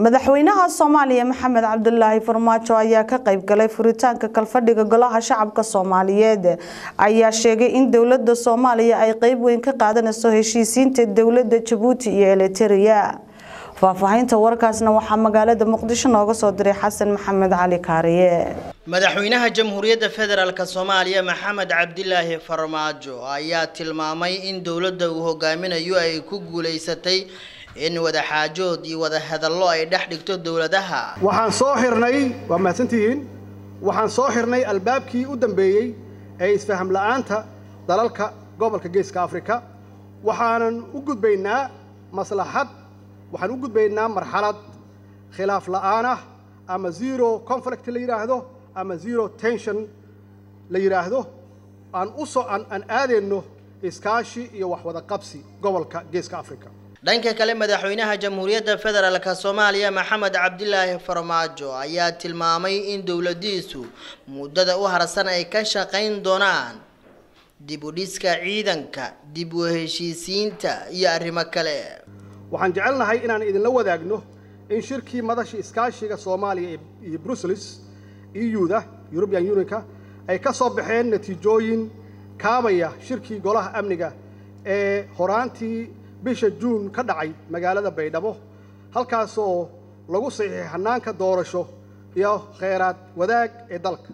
madaxweynaha soomaaliya maxamed cabdulaahi farmaajo ayaa ka qayb galay furitaanka kalfadhiga golaha shacabka soomaaliyeed ayaa sheegay in dowlada soomaaliya ay qeyb weyn ka qaadanayso heshiisiinta dowlada jabuuti iyo eliteria faahfaahinta warkaasna waxaa magaalada muqdisho nooga soo diray xasan maxamed cali kaariye madaxweynaha jamhuuriyadda federaalk soomaaliya maxamed cabdilaahi farmaajo ayaa tilmaamay in dowladda uu hogaaminayo ay ku guuleysatay in wadaxaajood iyo wadahadallo ay dhex dhigto dowladaha waxaan soo xirnay waa mahadsantihiin waxaan soo xirnay albaabkii u dambeeyey ee isfaham la'aanta dalalka gobolka geeska afrika waxaanan u gudbaynaa maslaxad waxaan u gudbaynaa marxalad khilaaf la'aan ah ama zero conflict la yidhaahdo ama zero tension la yidhaahdo aan u soo aan aadayno iskaashi iyo waxwada qabsi gobolka geeska afrika dhanka kale madaxweynaha jamhuuriyadda federaalk soomaaliya maxamed cabdilaahi farmaajo ayaa tilmaamay in dowladiisu muddada u harsan ay ka shaqayn doonaan dib u dhiska ciidanka dib u heshiisiinta iyo arrimo kale waxaan jecelnahay inaan idinla wadaagno in shirkii madashii iskaashiga soomaaliya iyo brussels euda european unionka ay ka soo baxeen natiijooyin kaabaya shirkii golaha amniga ee horaantii bisha juun ka dhacay magaalada baydhabo halkaasoo lagu saxiixay hanaanka doorasho iyo kheyraad wadaag ee dalka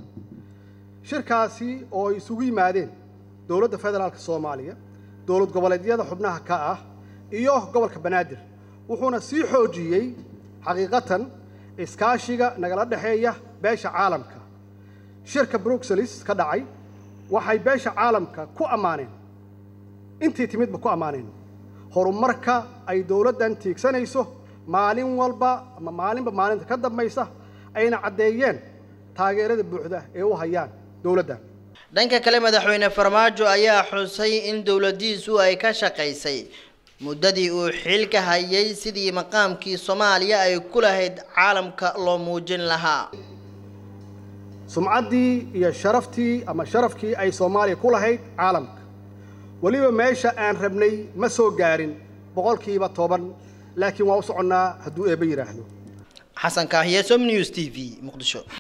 shirkaasi oo ay isugu yimaadeen dowladda federaalka soomaaliya dowlad goboleedyada xubnaha ka ah iyo gobolka banaadir wuxuuna sii xoojiyey xaqiiqatan iskaashiga nagala dhexeeya beesha caalamka shirka bruxelles ka dhacay waxay beesha caalamka ku ammaaneen intii timidba ku ammaaneen horumarka ay dowladdan tiigsanayso maalin walba ama maalinba maalinta ka dambaysa ayna caddeeyeen taageerada buuxda ee u hayaan dowladdan dhanka kale madaxweyne farmaajo ayaa xusay in dowladiisu ay ka shaqaysay muddadii uu xilka hayay sidii maqaamkii soomaaliya ay ku lahayd caalamka loo muujin lahaa sumcaddii iyo sharaftii ama sharafkii ay soomaaliya ku lahayd caalamka weliba meesha aan rabnay ma soo gaarin boqolkiiba toban laakiin waa u soconnaa hadduu eebba yidhaahdo xasan kaahiye som news t v muqdisho